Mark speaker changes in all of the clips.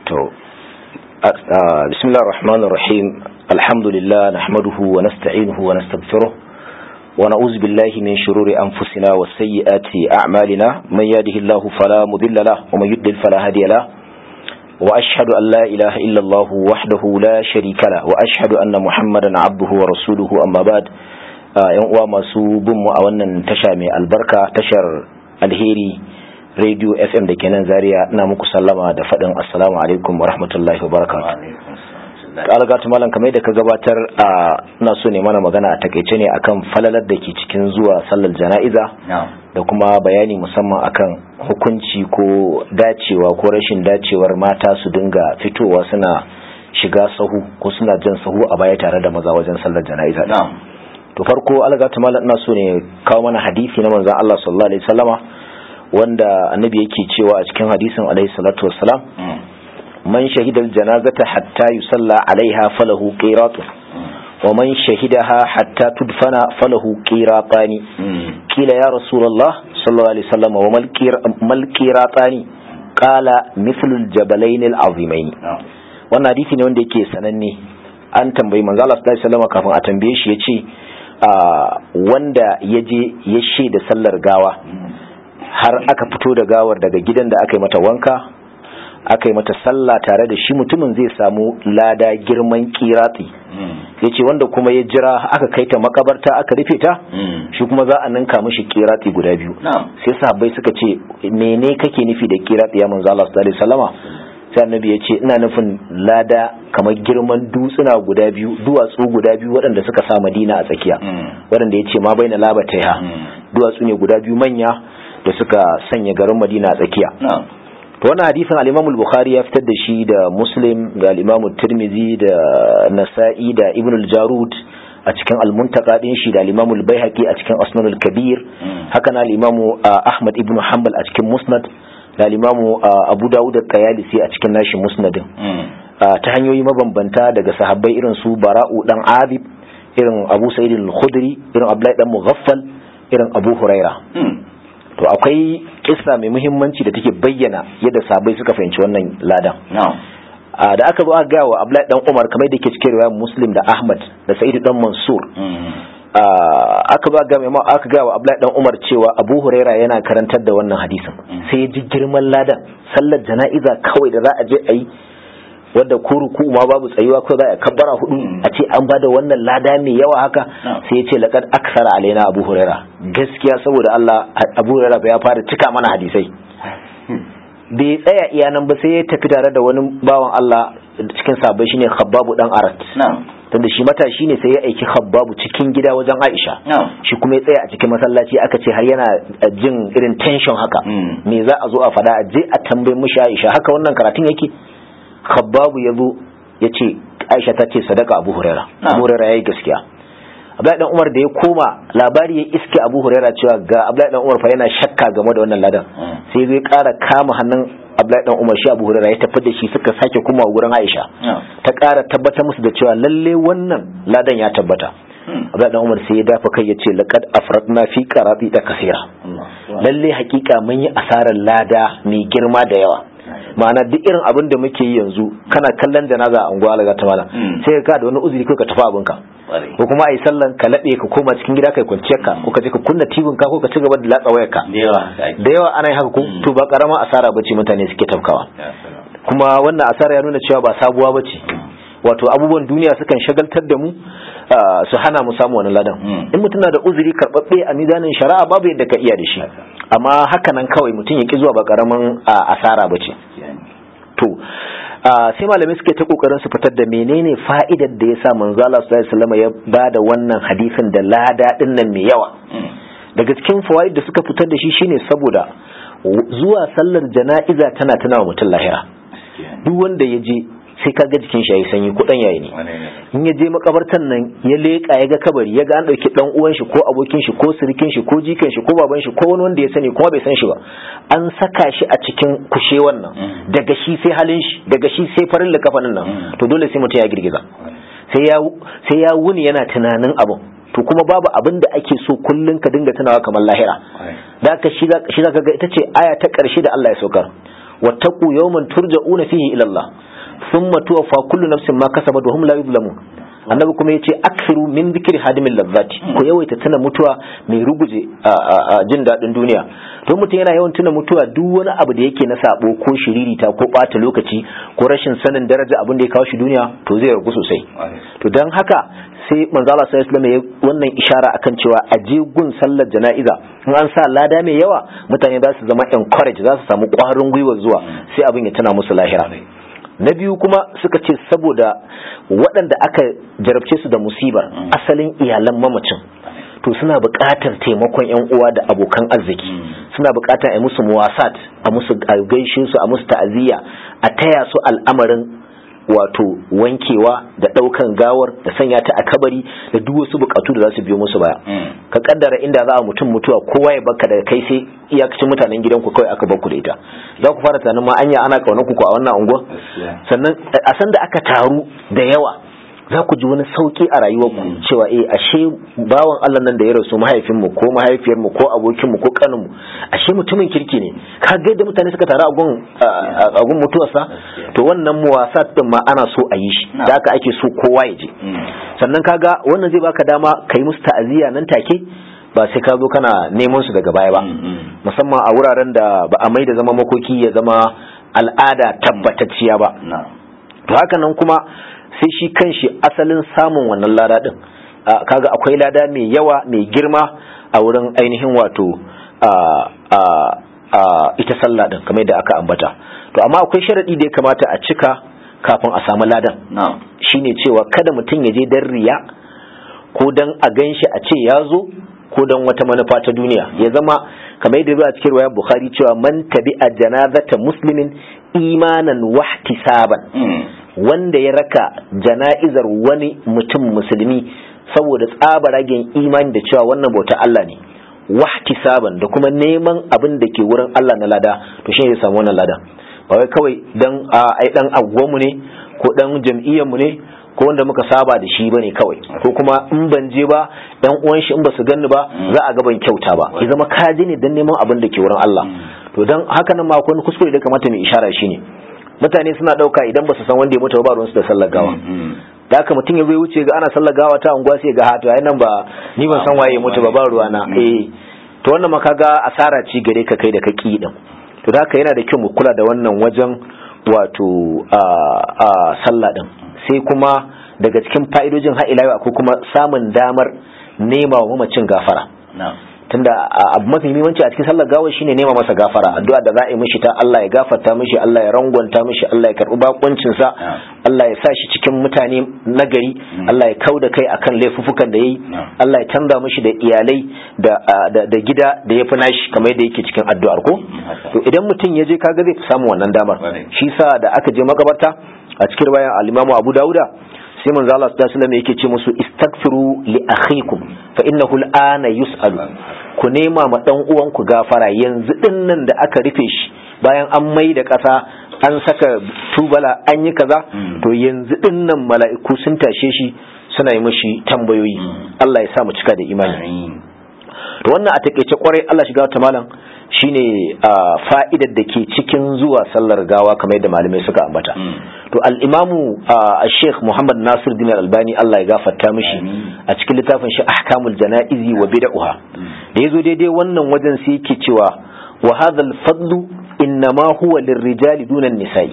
Speaker 1: to bismillahir rahmanir rahim alhamdulillah nahmaduhu wa nasta'inuhu wa nastaghfiruh wa na'udzu billahi min shururi anfusina wa sayyiati a'malina man yahdihillahu fala mudilla lahu wa man yudlil fala hadiya lahu wa ashhadu an la ilaha illa allah wahdahu la sharika lahu wa ashhadu anna muhammadan abduhu wa rasuluhu amma ba'd yan uwa masu bin mu a wannan tasha mai albarka tashar alheri radio fm da kenan zaria ina muku sallama da faɗin assalamu alaikum wa rahmatullahi wa barakatuh algatu malam kamar da ka gabatar a ina so ne mana magana a takaice ne akan falalar da ke cikin zuwa sallar jana'iza da kuma bayani musamman akan hukunci ko dacewa ko rashin dacewar mata su dinga fitowa suna shiga sahu ko suna jan sahu a baya tare da maza wajen sallar jana'iza to farko algatu malam ina so ne kawo mana hadisi na manzon Allah sallallahu alaihi wasallama wanda annabi yake cewa a cikin hadisin alaihi salatu wassalam man shahidal janazata hatta yusalla alaiha falahu qiratun wa man shahidaha hatta tudfana falahu qiratani kila ya rasulullah sallallahu alaihi wasallam wa mal qiratani qala mithlu al-jabalain al-azimain wannan hadisi ne wanda yake sananne an tambayi manzo Allah sallallahu alaihi wasallam kafin a tambaye shi yace wanda yaje ya shaida sallar gawa har aka fito da gawar daga gidan da aka yi mata wanka aka yi mata sallah tare da shi mutumin zai samu lada girman kirati ya ce wanda kuma ya jira aka kai ta makabarta aka rufe ta shi kuma za a ninka mishi kirati guda biyu sai sahabbai suka ce mene kake nufi da kirati ya manzo Allah sallallahu alaihi wasallama sai annabi ya ce ina nufin lada kamar girman dutsuna guda biyu duwatsu guda biyu waɗanda suka sa madina a tsakiya waɗanda ya ce ma bai na labata ya duwatsu ne guda biyu manya da suka sanya garin madina a tsakiya to wannan hadisin al-Imam al-Bukhari ya fitar da shi da Muslim da al-Imam tirmidhi da Nasa'i da Ibn al-Jarud a cikin al-Muntaka din shi da al-Imam al-Baihaqi a cikin Asnan al-Kabir haka na al-Imam Ahmad ibn Hanbal a cikin Musnad da al-Imam Abu Dawud al-Qayalisi a cikin nashi Musnadin ta hanyoyi mabambanta daga sahabbai irin su Bara'u dan Abib irin Abu Sa'id al-Khudri irin Abdullahi dan Mughaffal irin Abu Huraira to akwai kissa mai muhimmanci da take bayyana yadda sabai suka fahimci wannan ladan da aka zo aka gaya wa Abdullahi dan Umar kamar da yake cikin riwayar Muslim da Ahmad da Sa'id dan Mansur aka zo aka aka gaya wa Abdullahi dan Umar cewa Abu Huraira yana karantar da wannan hadisin sai ya ji girman ladan sallar jana'iza kawai da za a je a yi wadda ko ruku ma babu tsayuwa ko za a kabbara hudu a ce an bada wannan lada mai yawa haka sai ya ce laqad aksara alaina abu huraira gaskiya saboda Allah abu huraira ya fara cika mana hadisai bai tsaya iya nan ba sai ya tafi tare da wani bawan Allah cikin sabai shine khabbabu dan arat tunda shi matashi ne sai ya aiki khabbabu cikin gida wajen Aisha shi kuma ya tsaya a cikin masallaci aka ce har yana jin irin tension haka me za a zo a fada a je a tambayi mishi Aisha haka wannan karatun yake khabbabu ya zo ya ce aisha ta ce sadaka abu huraira abu huraira ya yi gaskiya abdullahi dan umar da ya koma labari ya iske abu huraira cewa ga abdullahi dan umar fa yana shakka game da wannan ladan sai zai kara kama hannun abdullahi dan umar shi abu huraira ya tafi da shi suka sake kuma wurin aisha ta kara tabbatar musu da cewa lalle wannan ladan ya tabbata abdullahi dan umar sai ya dafa kai ya ce laqad afradna fi qarati da kasira lalle hakika mun yi asarar lada mai girma da yawa ma'ana duk irin abin da muke yi yanzu kana kallon janaza a unguwa alaga ta mala sai ka da wani uzuri ko ka tafi abinka ko kuma a yi sallan ka laɓe ka koma cikin gida kai kwanciyar ka ko ka je ka kunna tibin ka ko ka ci gaba da latsa wayar ka da yawa ana yin haka ko to ba karama asara bace mutane suke tafkawa kuma wannan asara ya nuna cewa ba sabuwa bace wato abubuwan duniya sukan shagaltar da mu su hana mu samu wani ladan in mutum na da uzuri karɓaɓɓe a mizanin shari'a babu yadda ka iya da shi amma haka nan kawai mutum ya ki zuwa ba karamin asara ba ce to sai malamai suke ta kokarin su fitar da menene fa'idar da ya sa manzo Allah sallallahu alaihi wasallam ya bada wannan hadisin da lada din nan mai yawa daga cikin fawaid da suka fitar da shi shine saboda zuwa sallar jana'iza tana tana wa mutum lahira duk wanda ya je sai ka ga jikin shi yayi sanyi ko dan yayi ne in ya je makabartan nan ya leka ya ga kabari ya ga an dauki dan uwan shi ko abokin shi ko sirikin shi ko jikan shi ko baban shi ko wani wanda ya sani kuma bai san shi ba an saka shi a cikin kushe wannan daga shi sai halin shi daga shi sai farin likafanin nan to dole sai mutum ya girgiza sai ya sai ya wuni yana tunanin abun to kuma babu abin da ake so kullun ka dinga tunawa kamar lahira da ka shi za ka ga ita ce aya ta ƙarshe da Allah ya saukar wattaqu yawman turja'una fihi ila Allah thumma tuwaffa kullu nafsin ma kasabat wa hum la yuzlamun annabi kuma yace aksiru min zikri hadimin lazzati ko yawaita tuna mutuwa mai ruguje a jin dadin duniya to mutum yana yawan tuna mutuwa duk wani abu da yake na sabo ko shiririta ko bata lokaci ko rashin sanin daraja abin da ya kawo shi duniya to zai ragu sosai to dan haka sai manzo Allah sallallahu alaihi wasallam wannan ishara akan cewa a je gun sallar jana'iza in an sa lada mai yawa mutane za su zama encourage za su samu kwarin gwiwa zuwa sai abin ya tana musu lahira na biyu kuma suka ce saboda waɗanda aka jarabce su da musibar asalin iyalan mamacin to suna buƙatar taimakon yan uwa da abokan arziki suna buƙatar a musu muwasat a musu gaishe su a musu ta'aziyya a taya su al'amarin wato wankewa da ɗaukan gawar da sanya ta a kabari da duk wasu bukatu da za su biyo musu baya ka kaddara inda za a mutum mutuwa kowa ya baka daga kai sai iyakacin mutanen gidanku kawai aka bakku da ita za ku fara tunanin ma anya ana kaunar ku a wannan unguwa sannan a san da aka taru da yawa za ku ji wani sauki a rayuwarku cewa eh ashe bawan Allah nan da ya rasu mahaifinmu ko mahaifiyarmu ko abokinmu ko kaninmu ashe mutumin kirki ne ka ga yadda mutane suka taru a gun a gun mutuwarsa to wannan muwasat din ma ana so a yi shi da haka ake so kowa ya je sannan kaga wannan zai baka dama kai musu ta'aziyya nan take ba sai ka zo kana neman su daga baya ba musamman a wuraren da ba a mai da zama makoki ya zama al'ada tabbatacciya ba to haka nan kuma sai shi kanshi asalin samun wannan lada din kaga akwai lada mai yawa mai girma a wurin ainihin wato ita sallah din kamar yadda aka ambata to amma akwai sharadi da ya kamata a cika kafin a samu ladan shine cewa kada mutum ya je dan riya ko dan a ganshi a ce ya zo ko dan wata manufa ta duniya ya zama kamar yadda a cikin riwayar bukhari cewa man tabi'a janazata muslimin imanan wahtisaban wanda ya raka jana'izar wani mutum musulmi saboda tsabaragen imani da cewa wannan bauta Allah ne wahtisaban da kuma neman abin da ke wurin Allah na lada to shi zai samu wannan lada ba wai kawai dan ai dan agwamu ne ko dan jam'iyyar mu ne ko wanda muka saba da shi bane kawai ko kuma in ban je ba dan uwan shi in ba su ganni ba za a ga ban kyauta ba ya zama kaji ne dan neman abin da ke wurin Allah to dan haka nan ma akwai kuskure da kamata mu ishara shi ne mutane suna dauka idan ba su san wanda ya mutu ba ruwansu da sallar gawa da haka mutum ya zai wuce ga ana sallar gawa ta unguwa sai ga hato ai nan ba ni ban san waye ya mutu ba ba ruwana eh to wannan maka ga asara ci gare ka kai da ka ki din to da haka yana da kyau mu kula da wannan wajen wato a a sallah din sai kuma daga cikin fa'idojin har ila akwai kuma samun damar nema wa mamacin gafara tunda abu mafi muhimmanci a cikin sallar gawar shine nema masa gafara addu'a da za a yi mishi ta Allah ya gafarta mishi Allah ya rangwanta mishi Allah ya karbi bakuncin sa Allah ya sa shi cikin mutane nagari Allah ya kauda kai akan laifufukan da yayi Allah ya canza mishi da iyalai da da gida da yafi nashi kamar yadda yake cikin addu'ar ko to idan mutum ya je kaga zai samu wannan damar shi sa da aka je makabarta a cikin bayan al-Imam Abu Dawuda sai manzo Allah sallallahu alaihi wasallam yake ce musu istaghfiru li akhikum fa innahu al'ana yus'alu ku nema ma dan uwanku gafara yanzu din nan da aka rufe shi bayan an mai da ƙasa an saka tubala an yi kaza to yanzu din nan mala'iku sun tashe shi suna yi mishi tambayoyi Allah ya sa mu cika da imani to wannan a takeice kwarai Allah shiga ta malam shine fa'idar da ke cikin zuwa sallar gawa kamar yadda malamai suka ambata to al-imamu Sheikh Muhammad Nasir Din Albani Allah ya gafarta mishi a cikin littafin shi Ahkamul Janaizi wa Bid'ah da yazo daidai wannan wajen sai yake cewa wa hadha al-fadlu innama huwa lirrijali duna nisai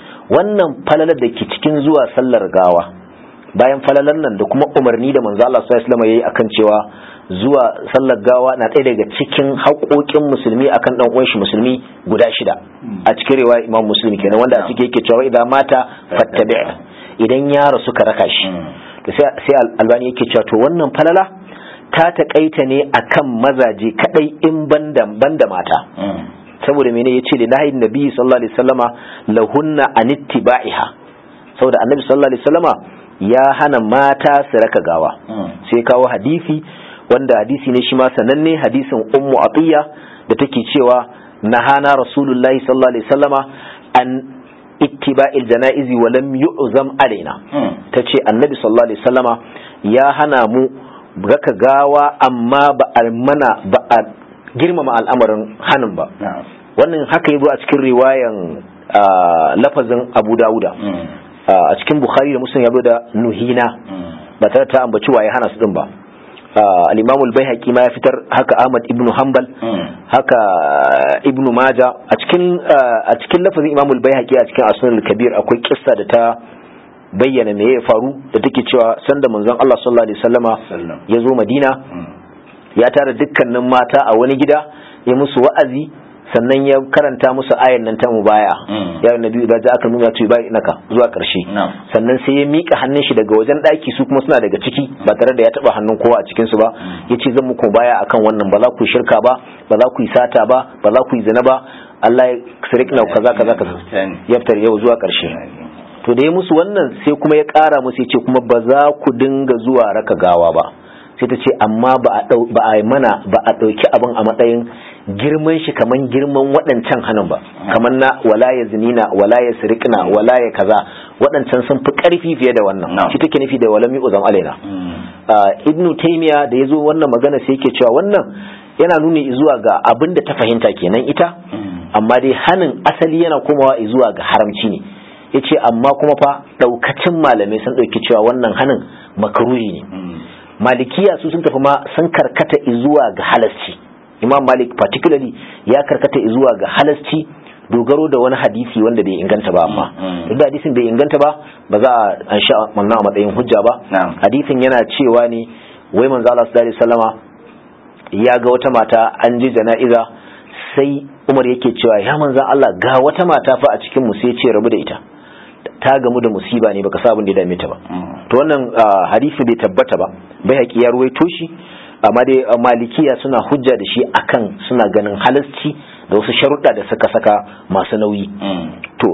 Speaker 1: wannan falalar da ke cikin zuwa sallar gawa bayan falalar nan da kuma umarni da manzo Allah sallallahu alaihi wasallam yayi akan cewa zuwa sallar gawa na ɗaya daga cikin haƙoƙin musulmi akan ɗan uwan shi musulmi guda shida a cikin riwaya Imam Muslim kenan wanda a cikin yake cewa idan mata fattabi' idan ya rasu ka raka shi to sai sai Albani yake cewa to wannan falala ta taƙaita ne akan mazaje kadai in banda banda mata saboda mene yace da nahi nabi sallallahu alaihi wasallama lahunna anittiba'iha saboda annabi sallallahu alaihi wasallama ya hana mata su raka gawa sai kawo hadisi wanda hadisi ne shi ma sananne hadisin ummu atiya da take cewa nahana rasulullahi sallallahu alaihi wasallama an ittiba'il janaizi wa lam yu'zam alaina tace annabi sallallahu alaihi wasallama ya hana mu raka gawa amma ba a mana ba a girmama al'amarin hanin ba wannan haka yazo a cikin riwayan lafazin Abu Dawuda a cikin Bukhari da Muslim yazo da nuhina ba tare ta ambaci waye hana su din ba al-Imam al-Baihaqi ma ya fitar haka Ahmad ibn Hanbal haka Ibn Majah a cikin a cikin lafazin Imam al-Baihaqi a cikin Asnan al-Kabir akwai kissa da ta bayyana me ya faru da take cewa sanda manzon Allah sallallahu alaihi wasallama ya zo Madina ya tara dukkanin mata a wani gida ya musu wa'azi sannan ya karanta musu ayan nan ta mubaya ya nabi da za aka nuna tu bai naka zuwa karshe sannan sai ya mika hannun shi daga wajen daki su kuma suna daga ciki ba tare da ya taba hannun kowa a cikin su ba yace zan muku baya akan wannan ba za ku shirka ba ba za ku yi sata ba ba za ku yi zina ba Allah ya sirikna kaza kaza kaza yaftar yau zuwa karshe to da ya musu wannan sai kuma ya kara musu yace kuma ba za ku dinga zuwa raka gawa ba sai ta ce amma ba a mana ba a ɗauki abin a matsayin girman shi kaman girman waɗancan hannun ba kamar na wala ya zinina wala ya sirikna wala ya kaza waɗancan sun fi ƙarfi fiye da wannan shi take nufi da walami uzan alaina ibnu taymiya da ya zo wannan magana sai yake cewa wannan yana nuni zuwa ga abin da ta fahimta kenan ita amma dai hanin asali yana komawa zuwa ga haramci ne yace amma kuma fa ɗaukacin malamai sun ɗauki cewa wannan hanin makaruhi ne malikiya su sun tafi ma sun karkata zuwa ga halasci imam malik particularly ya karkata zuwa ga halasci dogaro da wani hadisi wanda bai inganta ba amma duk da hadisin bai inganta ba ba za a an sha wannan a matsayin hujja ba hadisin yana cewa ne wai manzo Allah sallallahu alaihi wasallama ya ga wata mata an ji jana'iza sai Umar yake cewa ya manzo Allah ga wata mata fa a cikin mu sai ya ce rabu da ita ta gamu da musiba ne baka sabon da ya dame ta ba to wannan hadisi bai tabbata ba bai haƙi ya ruwaito shi amma dai malikiya suna hujja da shi akan suna ganin halasci da wasu sharuɗa da suka saka masu nauyi to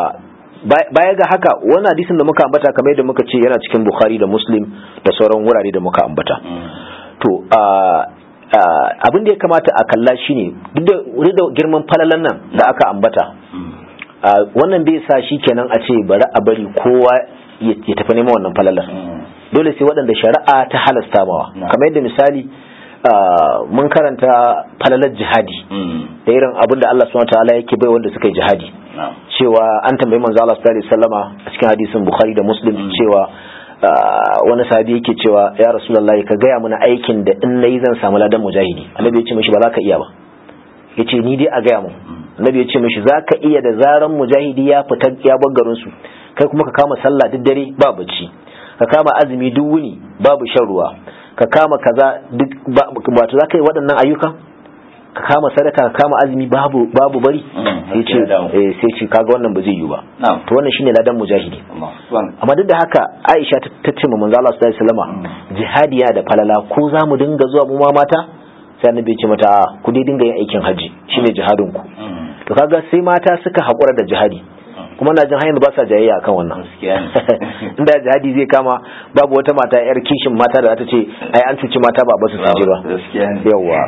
Speaker 1: baya ga haka wani hadisin da muka ambata kamar yadda muka ce yana cikin bukhari da muslim da sauran wurare da muka ambata to abin da ya kamata a kalla shine duk da girman falalan nan da aka ambata wannan bai sa shi kenan a ce bari a bari kowa ya tafi neman wannan falalar dole sai waɗanda shari'a ta halasta mawa kamar yadda misali mun karanta falalar jihadi da irin abin da Allah subhanahu ta'ala yake bai wanda suka yi jihadi cewa an tambayi manzo Allah sallallahu alaihi wasallama a cikin hadisin Bukhari da Muslim cewa wani sahabi yake cewa ya rasulullahi ka gaya mana aikin da in nayi zan samu ladan mujahidi annabi ya ce mishi ba za ka iya ba yace ni dai a gaya mu annabi ya ce mishi za ka iya da zaran mujahidi ya fita ya bar garin su kai kuma ka kama sallah duk dare ba bacci ka kama azumi duk wuni babu shan ruwa ka kama kaza duk wato za ka yi waɗannan ayyuka ka kama sadaka ka kama azumi babu babu bari sai ce eh sai ce kaga wannan ba zai yi ba to wannan shine ladan mujahidi amma duk da haka Aisha ta ce manzo Allah sallallahu alaihi wasallam jihadi ya da falala ko za mu dinga zuwa mu ma mata sai annabi ya ce mata ku dai dinga yin aikin haji shine jihadin ku to kaga sai mata suka hakura da jihadi kuma na jin hanyar ba sa jayayya akan wannan inda jihadi zai kama babu wata mata yar kishin mata da ta ce ai an cuci mata ba basu su ba yawa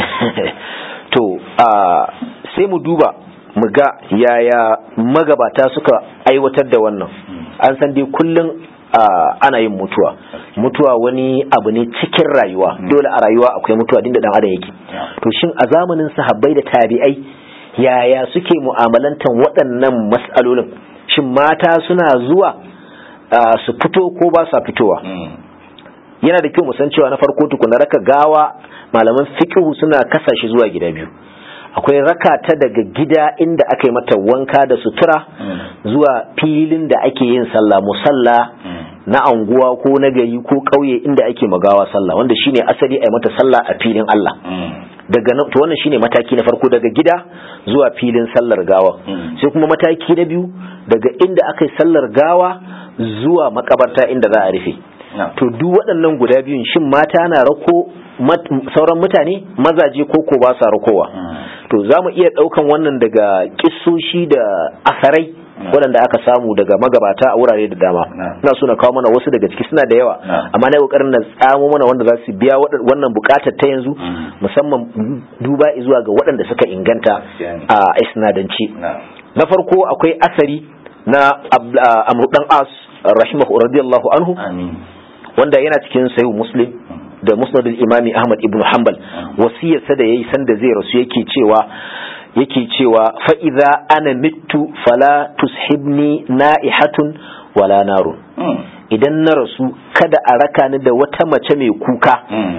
Speaker 1: to sai mu duba mu ga yaya magabata suka aiwatar da wannan an san dai kullum ana yin mutuwa mutuwa wani abu ne cikin rayuwa dole a rayuwa akwai mutuwa dinda dan adam yake to shin a zamanin sahabbai da tabi'ai yaya suke mu'amalantan waɗannan mas'alolin shin mata suna zuwa su fito ko ba sa fitowa yana da kyau san cewa na farko tukuna raka gawa malaman fiqhu suna kasa shi zuwa gida biyu akwai raka ta daga gida inda aka yi mata wanka da sutura zuwa filin da ake yin sallah musalla na anguwa ko na gari ko ƙauye inda ake magawa sallah wanda shine asali a yi mata sallah a filin Allah daga nan to wannan shine mataki na farko daga gida zuwa filin sallar gawa sai kuma mataki na biyu daga inda aka yi sallar gawa zuwa makabarta inda za a rufe to duk waɗannan guda biyun shin mata na rako sauran mutane mazaje ko ko ba sa rakowa to za mu iya ɗaukan wannan daga kissoshi da asarai waɗanda aka samu daga magabata a wurare da dama ina so na kawo mana wasu daga ciki suna da yawa amma na kokarin na tsamo mana wanda za su biya wannan bukatar ta yanzu musamman duba zuwa ga waɗanda suka inganta a isnadanci na farko akwai asari na amru dan as rahimahu radiyallahu anhu wanda yana cikin sayu muslim da musnadul imami ahmad ibn hanbal wasiyarsa da yayi sanda zai rasu yake cewa yake cewa fa'iza ana mitu fala tushibni na'ihatun wala narun idan na rasu kada a raka ni da wata mace mai kuka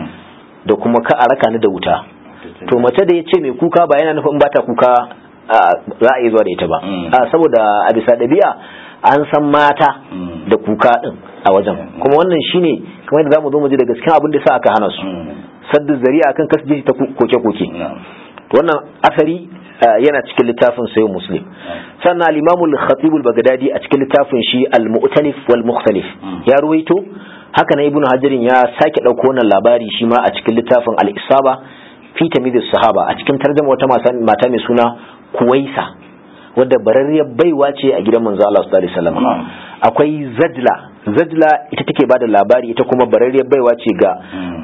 Speaker 1: da kuma ka a raka ni da wuta to mace da ya ce mai kuka ba yana nufin bata kuka za a yi zuwa da ita ba saboda a bisa ɗabi'a an san mata da kuka ɗin a wajen kuma wannan shine kamar yadda zamu zo mu ji daga cikin abin da sa aka hana su saddu zari'a akan kasu ta koke-koke wannan asari yana cikin littafin sayo muslim sannan al-imamu al-khatib al-baghdadi a cikin littafin shi al-mu'talif wal mukhtalif ya ruwaito haka na ibnu hajarin ya sake dauko wannan labari shi ma a cikin littafin al-isaba fi tamyiz sahaba a cikin tarjuma wata mata mai suna kuwaisa wadda bararriyar baiwa ce a gidan manzo Allah sallallahu alaihi wasallam akwai zadla zadla ita take bada labari ita kuma bararriyar baiwa ce ga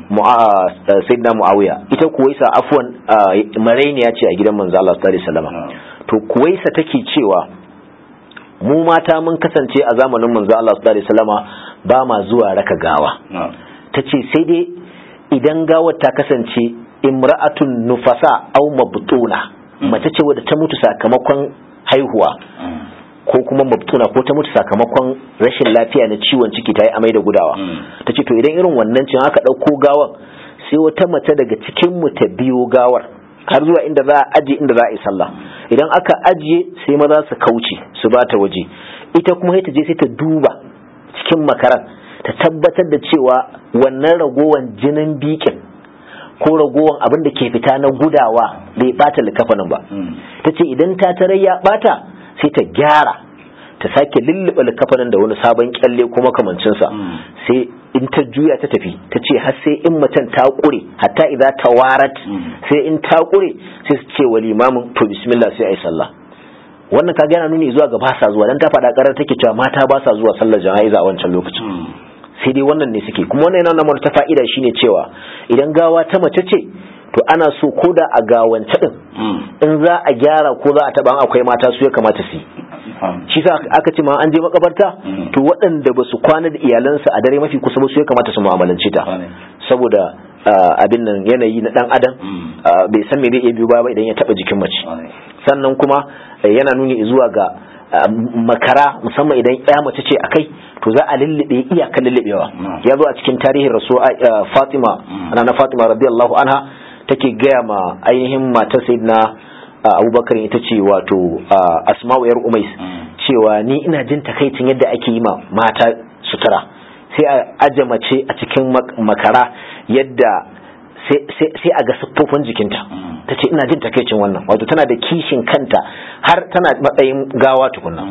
Speaker 1: sayyidina muawiya ita kuwaisa afwan marainiya ce a gidan manzo Allah sallallahu alaihi wasallam to kuwaisa take cewa mu mata mun kasance a zamanin manzo Allah sallallahu alaihi wasallama ba ma zuwa raka gawa tace sai dai idan gawar ta kasance imra'atun nufasa aw mabtuna mace ce wadda ta mutu sakamakon haihuwa ko kuma mabtuna ko ta mutu sakamakon rashin lafiya na ciwon ciki ta yi amai da gudawa ta ce to idan irin wannan cin aka ɗauko gawan sai wata mace daga cikin mu ta biyo gawar har zuwa inda za a aje inda za a yi sallah idan aka ajiye sai maza su kauce su ba ta waje ita kuma sai ta je sai ta duba cikin makaran ta tabbatar da cewa wannan ragowan jinin bikin ko ragowan abin da ke fita na gudawa bai bata likafanin ba ta ce idan ta tarar ya bata sai ta gyara ta sake lullube likafanin da wani sabon kyalle ko makamancinsa sai in ta juya ta tafi ta ce har sai in macen ta kure hatta idza tawarat sai in ta kure sai su ce wa limamin to bismillah sai ayi sallah wannan kaga yana nuni zuwa ga ba sa zuwa dan ta faɗa karar take cewa mata ba sa zuwa sallar jana'iza a wancan lokacin sai dai wannan ne suke kuma wannan yana nuna ta fa'ida shine cewa idan gawa ta mace ce to ana so ko da a gawance din in za a gyara ko za a taba akwai mata su ya kamata su shi sa aka ce ma an je makabarta to waɗanda ba su kwana da iyalansa a dare mafi kusa ba su ya kamata su mu'amalance ta saboda abin nan yanayi na dan adam bai san me zai iya biyo ba idan ya taba jikin mace sannan kuma yana nuni zuwa ga makara musamman idan ya mace ce akai to za a lullube iyakan lullubewa ya zo a cikin tarihin rasu Fatima ana na Fatima radiyallahu anha take gaya ma ainihin matar sayyidina Abubakar ita ce wato Asma'u yar Umais cewa ni ina jin takaicin yadda ake yi ma mata sutura sai a aje mace a cikin makara yadda sai a ga siffofin jikinta ta ce ina jin takaicin wannan wato tana da kishin kanta har tana matsayin gawa tukunna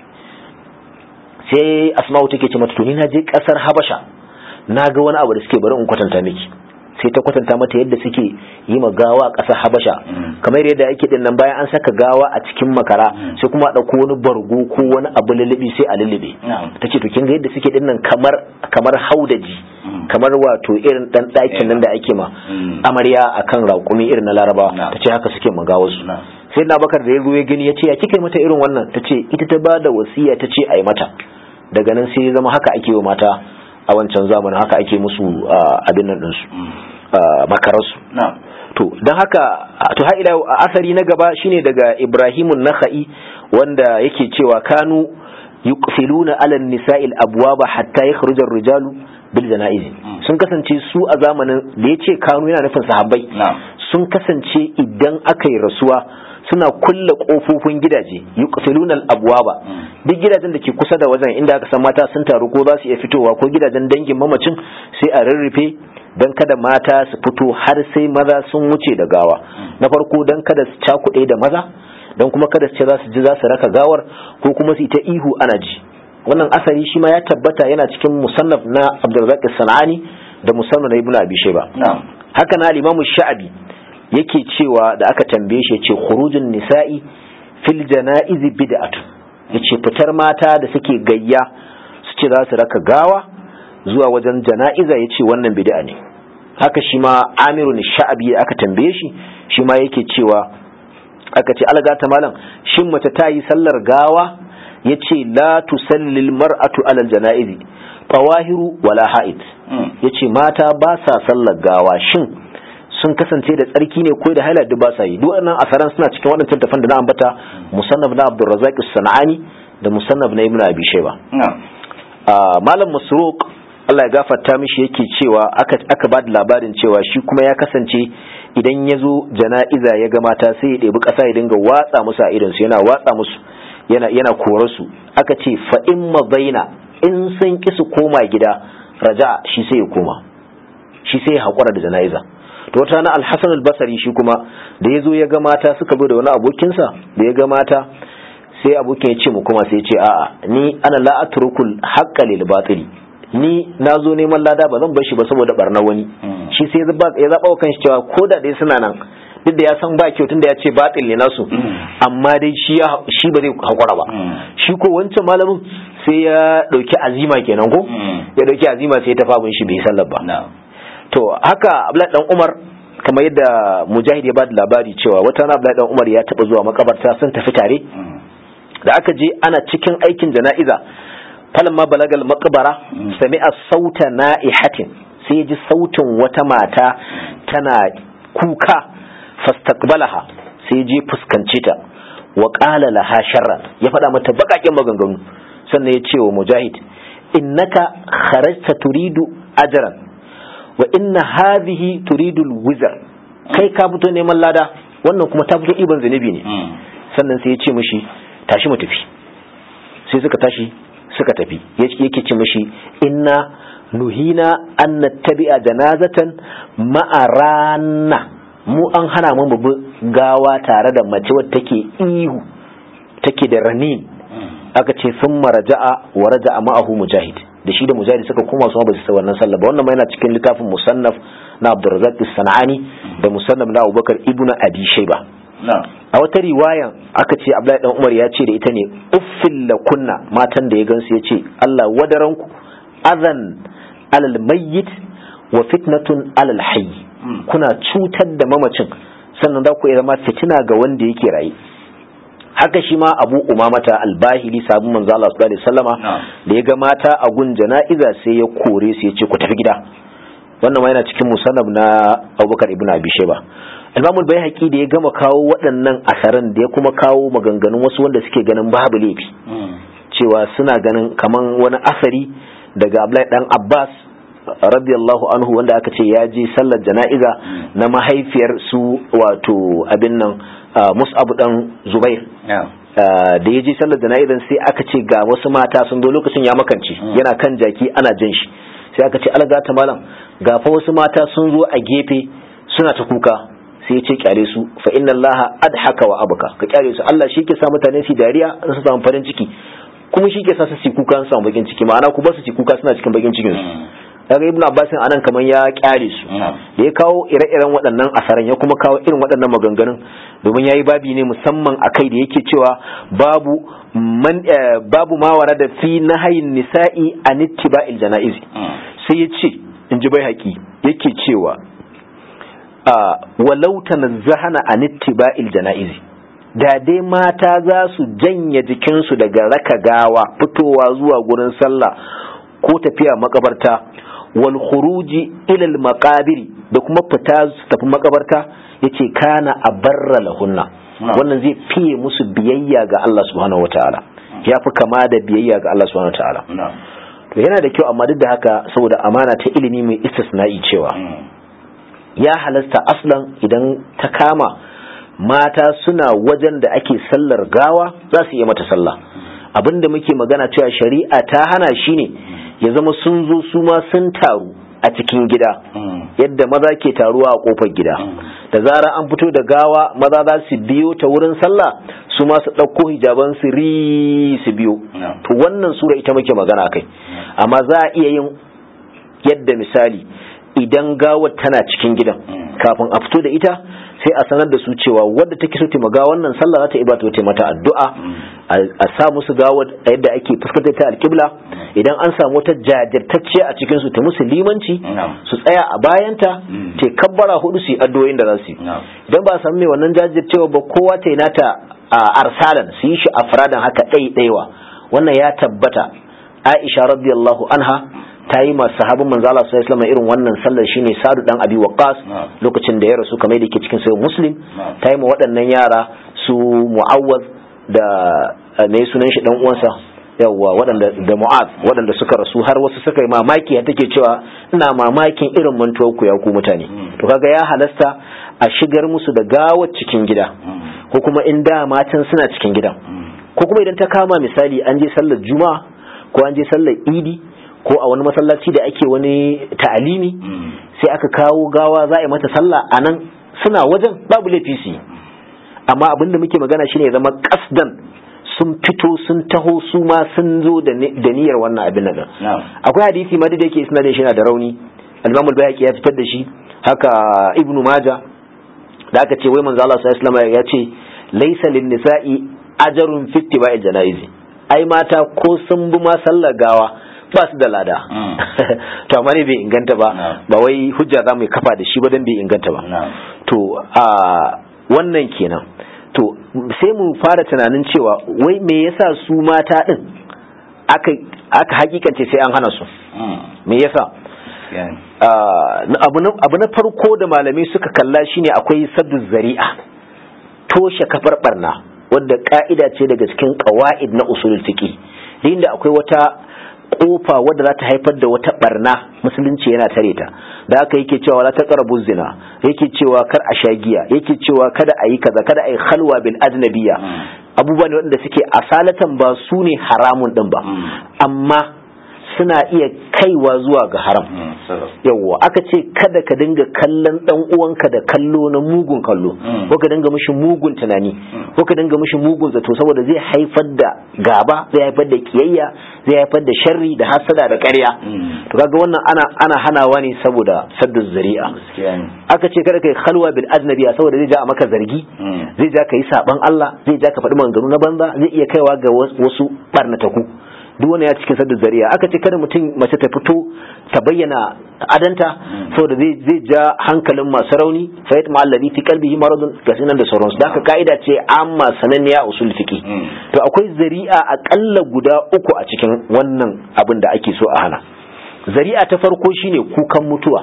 Speaker 1: sai asma'u take ce mata to ni na je kasar habasha na ga wani abu da suke bari in kwatanta miki sai ta kwatanta mata yadda suke yi ma gawa kasar habasha kamar yadda yake din nan bayan an saka gawa a cikin makara sai kuma a dauko wani bargo ko wani abu lulubi sai a lulube ta ce to kin ga yadda suke din nan kamar kamar haudaji kamar wato irin dan ɗakin nan da ake ma amarya akan raƙumi irin na larabawa ta ce haka suke magawa su sai na bakar da ya ya gani ya ce ya kika mata irin wannan ta ce ita ta ba da wasiya ta ce a yi mata daga nan sai ya zama haka ake wa mata a wancan zamanin haka ake musu abin nan ɗinsu makararsu to don haka to har ila asari na gaba shine daga ibrahimun nakha'i wanda yake cewa kanu yuqfiluna ala nisa'il abwaba hatta yakhruja ar-rijalu bil janaiz sun kasance su a zamanin da yace kanu yana nufin sahabbai sun kasance idan aka yi rasuwa suna kulle kofofin gidaje yuqfiluna al-abwaba duk gidajen da ke kusa da wajen inda aka san mata sun taru ko za su iya fitowa ko gidajen dangin mamacin sai a rarrufe don kada mata su fito har sai maza sun wuce da gawa na farko don kada su cakuɗe da maza don kuma kada su ce za su ji za su raka gawar ko kuma su yi ta ihu ana ji wannan asali shi ma ya tabbata yana cikin musannaf na abdulrazak sanani da musannaf na ibnu abi shayba haka na limamu sha'abi yake cewa da aka tambaye shi yace khurujun nisa'i fil janaiz bid'atu yace fitar mata da suke gayya su ce za su raka gawa zuwa wajen jana'iza yace wannan bid'a ne haka shi ma amirun sha'abi aka tambaye shi shi ma yake cewa aka ce alga ta malam shin mace ta yi sallar gawa yace la tusallil mar'atu alal janaizi tawahiru wala ha'id yace mata ba sa sallar gawa shin sun kasance da tsarki ne ko da haila duk ba sa yi duk wannan asaran suna cikin waɗancan tafan da na ambata musannaf na Abdurrazzaq As-Sanani da musannaf na Ibn Abi Shayba malam Masruq Allah ya gafarta mishi yake cewa aka aka ba da labarin cewa shi kuma ya kasance idan ya zo jana'iza ya ga mata sai ya ɗebi ƙasa ya dinga watsa musu a idansu yana watsa musu yana yana su aka ce fa in madaina in sun ki su koma gida raja shi sai ya koma shi sai ya haƙura da jana'iza to wata na alhassan albasari shi kuma da ya zo ya ga mata suka zo da wani abokinsa da ya ga mata sai abokin ya ce mu kuma sai ya ce a'a ni ana la atrukul haqqa lil batili ni na zo neman lada ba zan bar shi ba saboda barna wani shi sai ya zaba wa kanshi cewa ko da dai suna nan duk da ya san ba kyau tunda ya ce batil ne nasu amma dai shi ya shi ba zai hakura ba shi ko wancan malamin sai ya dauki azima kenan ko ya dauki azima sai ya tafi abin shi bai sallar ba to haka Abdullahi dan Umar kamar yadda Mujahid ya ba da labari cewa wata rana Abdullahi dan Umar ya taba zuwa makabarta sun tafi tare da aka je ana cikin aikin jana'iza falamma balagal maqbara sami'a sauta na'ihatin sai ji sautin wata mata tana kuka fastaqbalaha sai je fuskance ta wa qala laha sharran ya faɗa mata bakakin maganganu sannan ya ce wa mujahid innaka kharajta turidu ajran wa inna hadhihi turidu alwizr kai ka fito neman lada wannan kuma ta fito iban zanibi ne sannan sai ya ce mishi tashi mu tafi sai suka tashi suka tafi yake ce mishi inna nuhina an nattabi'a janazatan ma'arana mu an hana mu mu gawa tare da mace wadda take ihu take da ranin aka ce sun maraja'a wa raja'a ma'ahu mujahid da shi da mujahid suka koma su ba su wannan sallah ba wannan ma yana cikin littafin musannaf na Abdurrazzaq As-Sanani da musannaf na Abubakar ibn Abi Shayba a wata riwayan aka ce Abdullahi dan Umar ya ce da ita ne uffil kunna matan da ya gansu ya ce Allah wadaranku azan alal mayyit wa fitnatun alal hayy kuna cutar da mamacin sannan za ku zama fitina ga wanda yake raye haka shi ma Abu Umamata al-Bahili sabon manzo Allah sallallahu alaihi wasallama da ya ga mata a gun jana'iza sai ya kore su ya ce ku tafi gida wannan ma yana cikin musannab na Abubakar ibn Abi Shayba Imam al-Baihaqi da ya gama kawo waɗannan asaran da ya kuma kawo maganganun wasu wanda suke ganin babu laifi cewa suna ganin kaman wani asari daga Abdullahi dan Abbas radiyallahu anhu wanda aka ce ya je sallar jana'iza na mahaifiyar su wato abin nan Mus'ab dan Zubair da ya je sallar jana'izan sai aka ce ga wasu mata sun zo lokacin ya makance yana kan jaki ana jan shi sai aka ce alga ta malam ga fa wasu mata sun zo a gefe suna ta kuka sai ya ce kyale su fa inna Allah adhaka wa abaka ka kyale su Allah shi ke sa mutane su dariya su samu farin ciki kuma shi ke sa su kuka su samu bakin ciki ma'ana ku ba su kuka suna cikin bakin cikin su daga ibnu abbasin anan kaman ya kyale su da ya kawo ire-iren waɗannan asaran ya kuma kawo irin waɗannan maganganun domin yayi babi ne musamman a kai da yake cewa babu man babu ma warada fi nahayin nisa'i an ittiba'il janaizi sai ya ce in ji bai haƙi yake cewa walau tanazzahana an ittiba'il janaizi da dai mata za su janye jikinsu daga raka gawa fitowa zuwa gurin sallah ko tafiya makabarta wal khuruji ila al maqabiri da kuma fita su tafi makabarta yace kana abarra lahunna wannan zai fiye musu biyayya ga Allah subhanahu wataala ya fi kama da biyayya ga Allah subhanahu wataala to yana da kyau amma duk da haka saboda amana ta ilimi mai istisna'i cewa ya halasta aslan idan ta kama mata suna wajen da ake sallar gawa za su yi mata sallah abinda muke magana cewa shari'a ta hana shi ne ya zama sun zo su ma sun taru a cikin gida yadda maza ke taruwa a kofar gida da zara an fito da gawa maza za su biyo ta wurin sallah su ma su ɗauko hijaban su ri su biyo to wannan sura ita muke magana kai amma za a iya yin yadda misali idan gawar tana cikin gidan kafin a fito da ita sai a sanar da su cewa wadda take so taimaka wannan sallah za ta iba ta mata addu'a a sa musu gawar a yadda ake fuskantar ta alkibla idan an samu wata jajirtacce a cikin su ta musu limanci su tsaya a bayanta ta kabbara hudu su yi addu'o'in da za su yi idan ba a samu mai wannan jajircewa ba kowa ta yi nata a arsalan su yi shi a faradan haka ɗai ɗaiwa wannan ya tabbata aisha radiyallahu anha ta yi masu sahabin manzo Allah sallallahu alaihi wasallam irin wannan sallar shine Sa'd dan Abi Waqqas lokacin da ya rasu kamar da yake cikin sahih Muslim ta yi ma waɗannan yara su Mu'awwaz da me sunan shi dan uwansa yawwa waɗanda da Mu'az waɗanda suka rasu har wasu suka yi mamaki take cewa ina mamakin irin mantuwar ku ya ku mutane to kaga ya halasta a shigar musu da gawar cikin gida ko kuma in da matan suna cikin gidan ko kuma idan ta kama misali an je sallar juma'a ko an je sallar idi ko a wani masallaci da ake wani ta'alimi sai aka kawo gawa za a yi mata sallah a nan suna wajen babu laifi su amma abin da muke magana shine zama kasdan sun fito sun taho su ma sun zo da niyyar wannan abin nan akwai hadisi ma da yake suna da shi da rauni al-Imam al-Bayhaqi ya fitar da shi haka Ibn Majah da aka ce wai manzo Allah sallallahu alaihi wasallam ya ce laysa lin-nisa'i ajrun fi ittiba'il janaizi ai mata ko sun bi ma sallar gawa ba su da lada to amma ne bai inganta ba ba wai hujja za mu kafa da shi ba dan bai inganta ba to a wannan kenan to sai mu fara tunanin cewa wai me yasa su mata din aka aka hakikance sai an hana su me yasa abu na farko da malamai suka kalla shine akwai saddu zari'a toshe kafar barna wadda ka'ida ce daga cikin qawaid na usulul fiqh inda akwai wata kofa wadda za ta haifar da wata barna musulunci yana tare ta da haka yake cewa la taqrabu zina yake cewa kar a sha giya yake cewa kada a yi kaza kada a yi khalwa bil ajnabiyya abubuwa ne waɗanda suke asalatan ba su ne haramun din ba amma suna iya kaiwa zuwa ga haram yawwa aka ce kada ka dinga kallon dan uwanka da kallo na mugun kallo ko ka dinga mishi mugun tunani ko ka dinga mishi mugun zato saboda zai haifar da gaba zai haifar da kiyayya zai haifar da sharri da hasada da ƙarya to kaga wannan ana ana hanawa ne saboda saddu zari'a aka ce kada kai khalwa bil ajnabiya saboda zai ja a maka zargi zai ja ka yi saban Allah zai ja ka faɗi maganganu na banza zai iya kaiwa ga wasu barnataku duk wani ya cikin sadda zariya aka ce kada mutum mace ta fito ta bayyana adanta saboda zai zai ja hankalin masu rauni fa yatma alladhi fi qalbihi maradun gasinan da sauransu da haka kaida ce amma sananniya usul fiqi to akwai zari'a akalla guda uku a cikin wannan abin da ake so a hana zari'a ta farko shine kukan mutuwa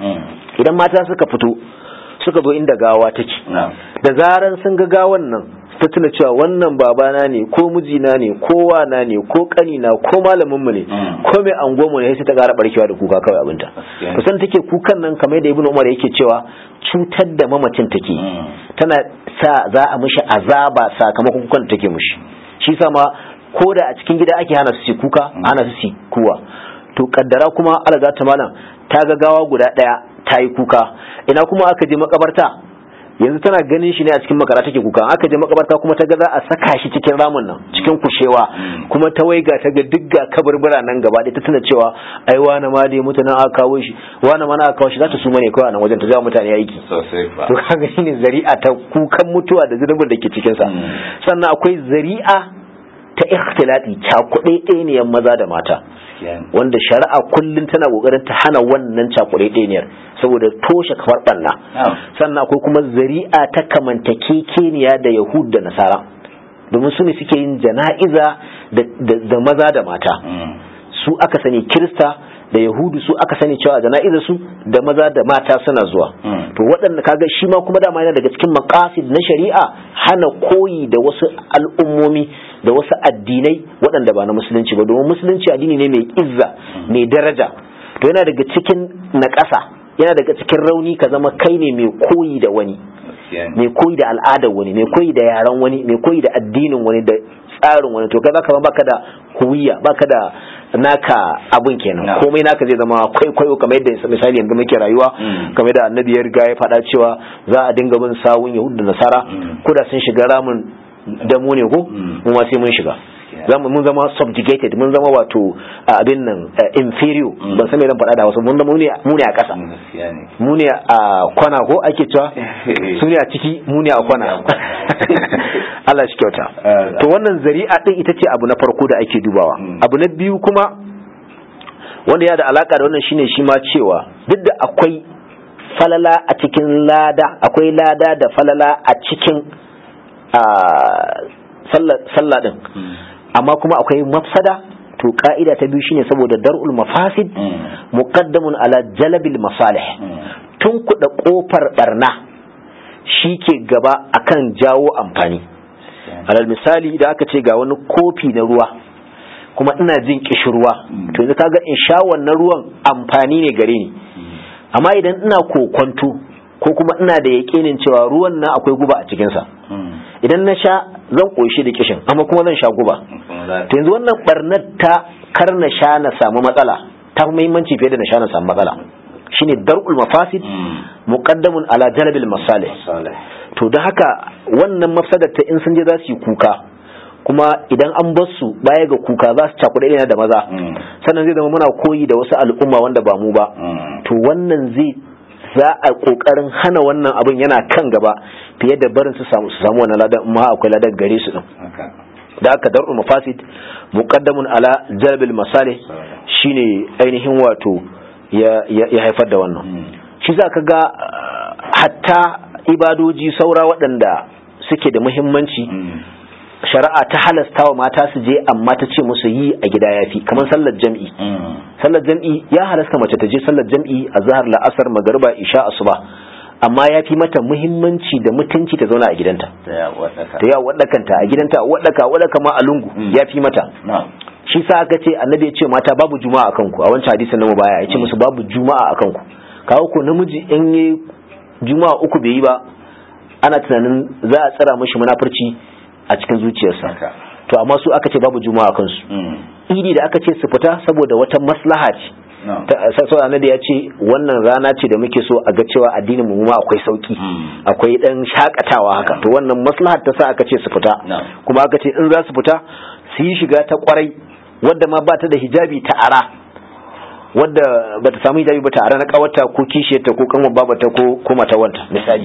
Speaker 1: idan mata suka fito suka zo inda gawa take da zaran sun ga gawan nan ta tuna cewa wannan babana ne ko mijina ne ko wana ne ko kanina ko malamin mu ne ko mai angomu ne sai ta gara barkewa da kuka kawai abinta to san take kukan nan kamar da ibnu umar yake cewa cutar da mamacin take tana sa za a mishi azaba sakamakon kukan da take mishi shi sa ma ko da a cikin gida ake hana su kuka hana su kuwa to kaddara kuma alaga ta malam ta ga gawa guda daya ta yi kuka ina kuma aka je makabarta yanzu tana ganin shi ne a cikin makara take kuka aka je makabarta kuma ta ga za a saka shi cikin ramin nan cikin kushewa kuma ta waiga ta ga digga kaburbura nan gaba da ta tuna cewa ai wani ma dai mutanen aka kawo shi wani ma na aka kawo shi za ta suma ne kawai a nan wajen ta zama mutane aiki to kaga shine zari'a ta kukan mutuwa da zunubin da ke cikin sa sannan akwai zari'a ta ikhtilati cakuɗe ɗayaniyar maza da mata wanda shari'a kullum tana kokarin ta hana wannan cakuɗe ɗayaniyar saboda toshe kafar ɓanna sannan akwai kuma zari'a ta kamantakekeniya da yahud da nasara domin su ne suke yin jana'iza da maza da mata su aka sani kirista da yahudu su aka sani cewa jana'izar su da maza da mata suna zuwa to waɗanda kaga shi ma kuma dama yana daga cikin maqasid na shari'a hana koyi da wasu al'ummomi da wasu addinai waɗanda ba na musulunci ba domin musulunci addini ne mai izza mai daraja to yana daga cikin naƙasa yana daga cikin rauni ka zama kai ne mai koyi da wani mai koyi da al'adar wani mai koyi da yaren wani mai koyi da addinin wani da tsarin wani to kai zaka baka da huwiya baka da naka abun kenan komai naka zai zama kwaikwayo kamar yadda misali yanzu muke rayuwa kamar da annabi ya riga ya faɗa cewa za a dinga bin sawun yahudu da nasara ko da sun shiga ramin da mu ne ko mu ma sai mun shiga zamu mun zama subjugated mun zama wato abin nan inferior ban san me zan faɗa da wasu mun zama mu ne a ƙasa mu ne a kwana ko ake cewa su ne a ciki mu ne a kwana Allah shi kyauta to wannan zari'a din ita ce abu na farko da ake dubawa abu na biyu kuma wanda ya da alaka da wannan shine shi ma cewa duk da akwai falala a cikin lada akwai lada da falala a cikin sallah din amma kuma akwai mafsada to ka'ida ta biyu shine saboda dar'ul mafasid muqaddamun ala jalabil masalih tun kuɗa ƙofar barna shi ke gaba akan jawo amfani alal misali da aka ce ga wani kofi na ruwa kuma ina jin kishirwa to yanzu kaga in sha wannan ruwan amfani ne gare ni amma idan ina kokonto ko kuma ina da yaƙinin cewa ruwan nan akwai guba a cikinsa idan na sha zan ƙoshi da kishin amma kuma zan sha guba to yanzu wannan barnar ta kar na sha na samu matsala ta fi muhimmanci fiye da na sha na samu matsala shine dar'ul mafasid muqaddamun ala jalbil masalih to da haka wannan mafsadar ta in sun je za su yi kuka kuma idan an bar su baya ga kuka za su cakuɗe da maza sannan zai zama muna koyi da wasu al'umma wanda ba mu ba to wannan zai za a kokarin hana wannan abin yana kan gaba fiye da barin su samu su samu wannan ladan ma akwai ladan gare su din da aka dar'ul mafasid muqaddamun ala jalbil masalih shine ainihin wato ya haifar da wannan shi za ka ga hatta ibadoji saura waɗanda suke da muhimmanci shari'a ta halasta wa mata su je amma ta ce musu yi a gida ya fi kamar sallar jam'i sallar jam'i ya halasta mace ta je sallar jam'i a zahar la'asar magariba isha asuba amma ya fi mata muhimmanci da mutunci ta zauna a gidanta ta yi waɗakanta a gidanta waɗaka waɗaka ma a lungu ya fi mata shi sa aka ce annabi ya ce mata babu juma'a a kanku a wancan hadisin namu baya ya ce musu babu juma'a a kanku kawo ko namiji in yi juma'a uku bai yi ba ana tunanin za a tsara mashi munafurci a cikin zuciyarsa to amma su aka ce babu juma'a a kansu idi da aka ce su fita saboda wata maslaha ce sau annabi ya ce wannan rana ce da muke so a ga cewa addinin mu ma akwai sauki akwai dan shakatawa haka to wannan maslahar ta sa aka ce su fita kuma aka ce in za su fita su yi shiga ta kwarai wadda ma ba ta da hijabi ta ara wadda ba ta samu hijabi ba ta ara na kawata ko kishiyarta ko kanwa babata ko ko matawanta misali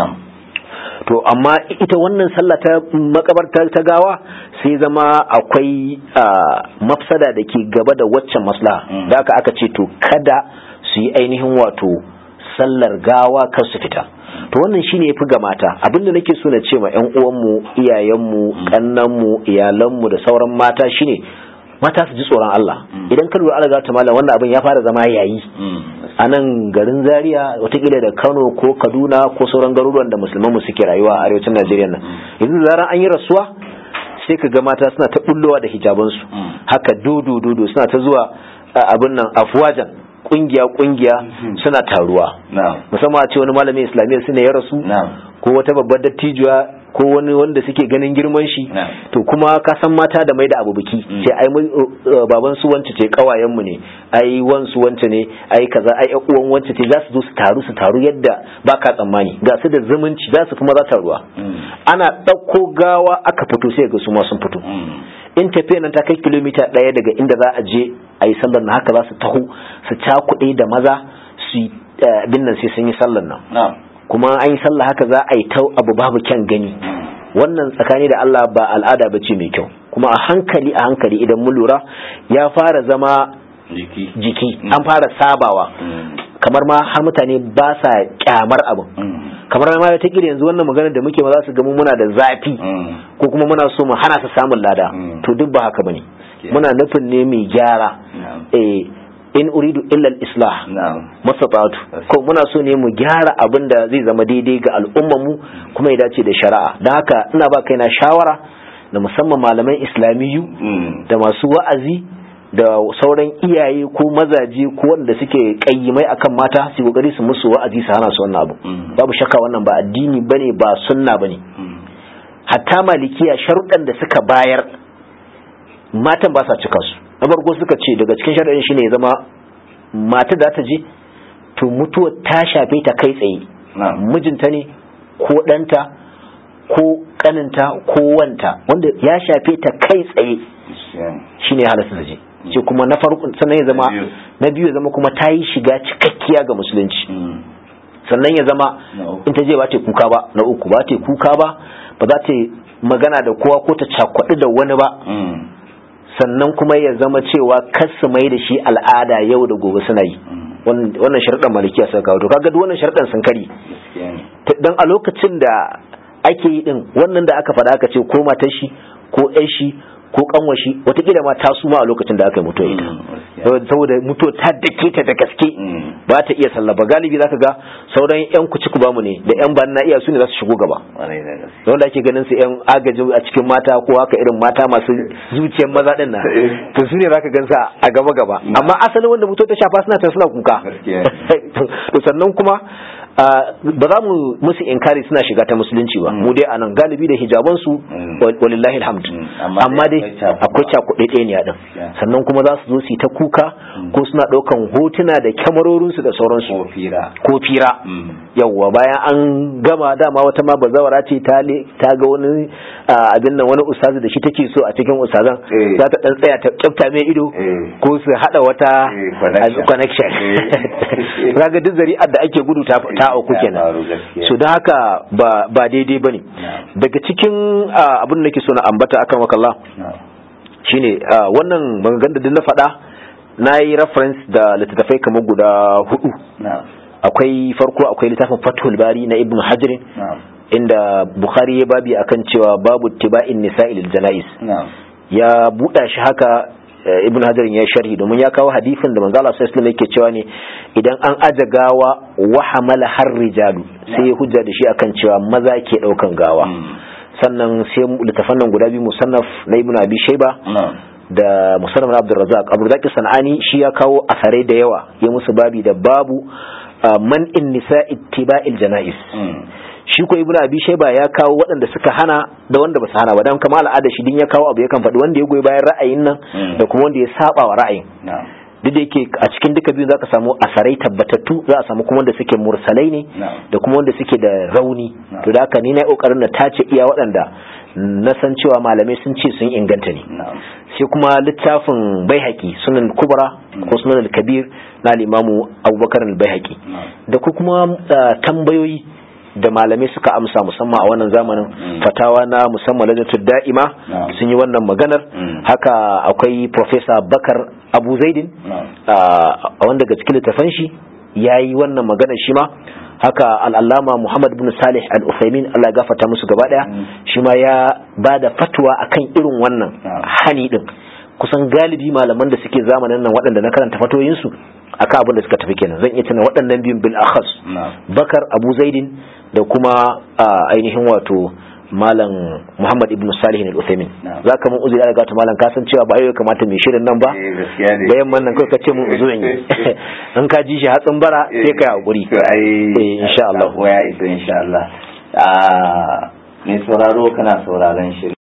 Speaker 1: to amma ita wannan sallah ta makabarta ta gawa sai zama akwai mafsada da ke gaba da waccan maslaha da aka aka ce to kada su yi ainihin wato sallar gawa kar su fita to wannan shine yafi ga mata abinda nake so na ce ma ƴan uwanmu iyayenmu kannanmu iyalanmu da sauran mata shine mata su ji tsoron Allah idan ka lura Allah ta malam wannan abin ya fara zama yayi a nan garin Zaria watakila da Kano ko Kaduna ko sauran garuruwan da musulman mu suke rayuwa a arewacin Najeriya nan yanzu zaran an yi rasuwa sai ka ga mata suna ta bullowa da hijabansu haka dodo dodo suna ta zuwa abin nan afwajan kungiya kungiya suna taruwa musamman a ce wani malamin islamiyya suna ya rasu ko wata babbar dattijuwa ko wani wanda suke ganin girman shi to kuma ka san mata da mai da abu biki ce ai baban su wance ce kawayen mu ne ai wan su wance ne ai kaza ai uwan wance ce za su zo su taru su taru yadda baka tsammani ga su da zumunci za su kuma za ta ruwa ana ɗauko gawa aka fito sai ga su ma sun fito in tafiya nan ta kai kilomita ɗaya daga inda za a je a yi sallar na haka za su taho su cakuɗe da maza su bin nan sai sun yi sallar nan kuma an yi sallah haka za a yi ta abu babu kyan gani wannan tsakani da Allah ba al'ada ba ce mai kyau kuma a hankali a hankali idan mun lura ya fara zama jiki an fara sabawa kamar ma har mutane ba sa kyamar abin kamar ma ta kira yanzu wannan maganar da muke ma za su ga muna da zafi ko kuma muna so mu hana su samun lada to duk ba haka bane muna nufin ne mai gyara eh in uridu illa al-islah mastata'tu ko muna so ne mu gyara abin da zai zama daidai ga al'ummar mu kuma ya dace da shari'a dan haka ina ba kaina shawara da musamman malaman islamiyu da masu wa'azi da sauran iyaye ko mazaje ko wanda suke kayyimai akan mata su kokari su musu wa'azi su hana su wannan abu babu shakka wannan ba addini bane ba sunna bane hatta malikiya sharuɗan da suka bayar matan ba sa cika su na farko suka ce daga cikin sharaɗin shine ya zama mata da ta je to mutuwa ta shafe ta kai tsaye mijinta ne ko ɗanta ko ƙaninta ko wanta wanda ya shafe ta kai tsaye shine ya halasta ta je ce kuma na farko sannan ya zama na biyu ya zama kuma ta yi shiga cikakkiya ga musulunci sannan ya zama in ta je ba ta kuka ba na uku ba ta kuka ba ba za ta magana da kowa ko ta cakwaɗi da wani ba sannan kuma ya zama cewa kar su mai da shi al'ada yau da gobe suna yi wannan sharɗan malikiya suka kawo to kaga duk wannan sharɗan sun kari dan a lokacin da ake yi din wannan da aka faɗa aka ce ko matar shi ko ƴar shi ko kanwashi watakila ma ta suma a lokacin da aka yi mutuwa ita saboda mutuwa ta dake ta da gaske ba ta iya sallah ba galibi zaka ga sauran yan kuci ku bamu ne da yan ban na iya su ne za su shigo gaba wanda ake ganin su yan agaji a cikin mata ko haka irin mata masu zuciyar maza din nan to su ne zaka gansa a gaba gaba amma asalin wanda mutuwa ta shafa suna ta suna kuka to sannan kuma ba za mu musu inkari suna shiga ta musulunci ba mu dai anan galibi da hijaban su walillahi alhamd amma dai akwai cakuɗe ɗaya ne din sannan kuma za su zo su ta kuka ko suna ɗaukan hotuna da kyamarorin su da sauransu ko fira yawwa bayan an gama dama wata ma bazawara ce ta ga wani abin nan wani ustazi da shi take so a cikin ustazan za ta dan tsaya ta kyafta mai ido ko su hada wata connection kaga duk zari'ar da ake gudu ta auku kenan so don haka ba daidai bane daga cikin abin da nake so na ambata akan wakalla shine wannan maganganun da na faɗa na yi reference da littattafai kamar guda hudu akwai farko akwai littafin fathul bari na ibn hajirin inda bukhari ya babi akan cewa babu tiba'in nisa'il janais ya buɗa shi haka ibn hajarin ya sharhi domin ya kawo hadisin da manzo Allah sallallahu alaihi yake cewa ne idan an aja gawa wa hamala har rijalu sai ya hujja da shi akan cewa maza ke daukan gawa sannan sai littafan nan guda biyu musannaf na ibn abi shayba da musannaf na abdurrazzaq abdurrazzaq sanani shi ya kawo asarai da yawa ya musu babi da babu man in nisa ittiba'il janais shi ko ibnu abi shayba ya kawo waɗanda suka hana da wanda ba su hana ba dan kamar al'ada shi din ya kawo abu yakan faɗi wanda ya goyi bayan ra'ayin nan da kuma wanda ya saba wa ra'ayin duk da yake a cikin duka biyu zaka samu asarai tabbatattu za a samu kuma wanda suke mursalai ne da kuma wanda suke da rauni to da haka ni na kokarin na tace iya waɗanda na san cewa malamai sun ce sun inganta ne sai kuma littafin baihaqi sunan kubra ko sunan kabir na limamu abubakar al-baihaqi da kuma tambayoyi da malamai suka amsa musamman a wannan zamanin fatawa na musamman ladatul da'ima sun yi wannan maganar haka akwai professor bakar abu zaidin a wanda daga cikin littafan shi ya yi wannan maganar shi ma haka al'allama muhammad bin salih al-usaimin allah gafata musu gaba daya shi ma ya ba da fatwa akan irin wannan hani din kusan galibi malaman da suke zamanin nan waɗanda na karanta fatoyinsu akan abin da suka tafi kenan zan iya tuna waɗannan biyun bil akhas bakar abu zaidin da kuma ainihin wato malam muhammad ibn salih al uthaymin za ka mun uzuri daga malam ka san cewa ba yau kamata mai shirin nan ba bayan man nan kai ka ce mun uzu in in ka ji shi hatsin bara sai kai hakuri eh insha Allah
Speaker 2: ya isa insha Allah a mai sauraro kana sauraron shirin